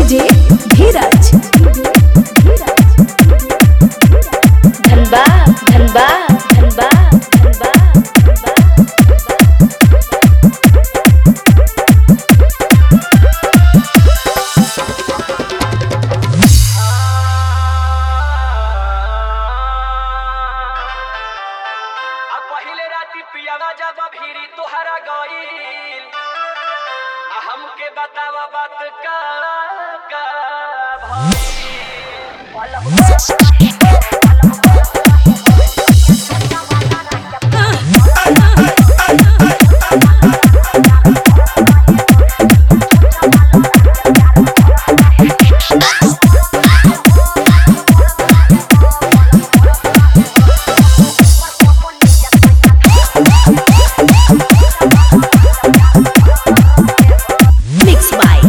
DJ धीरज धनबा धनबा धनबा धनबा आ पहिले राती पियावा जब भीरी तोहरा गईल आ हमके बतावा बात का का मिक्स बाय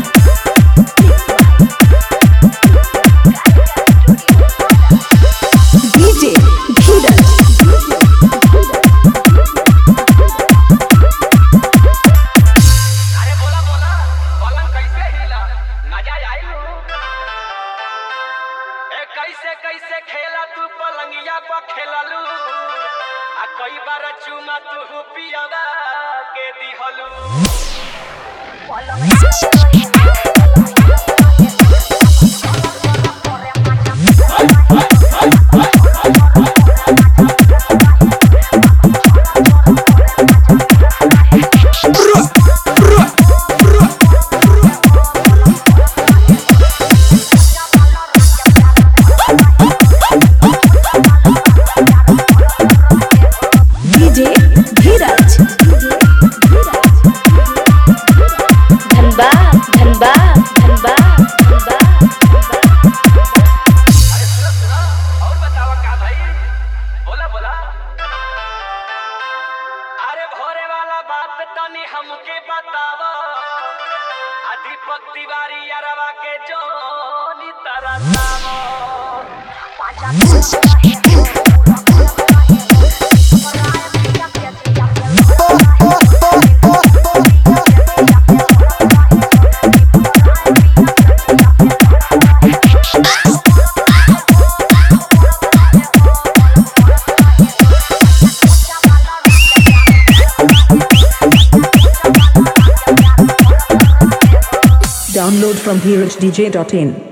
डीजे धीरज अरे बोला बोला पलंग कैसे हिला मजा आई ए कैसे कैसे खेला तू पलंगिया पर खेललू आ कई बार चुमा तू पियावा के दिहलू डीजे धीरज धनबा धनबा धनबा धनबा अरे सुनो सुनो और बतावा का भाई बोला बोला अरे भोरे वाला बात तनी हमके बतावा आ दीपक तिवारी अरवा के जोनी तरसावा Download from dj.in.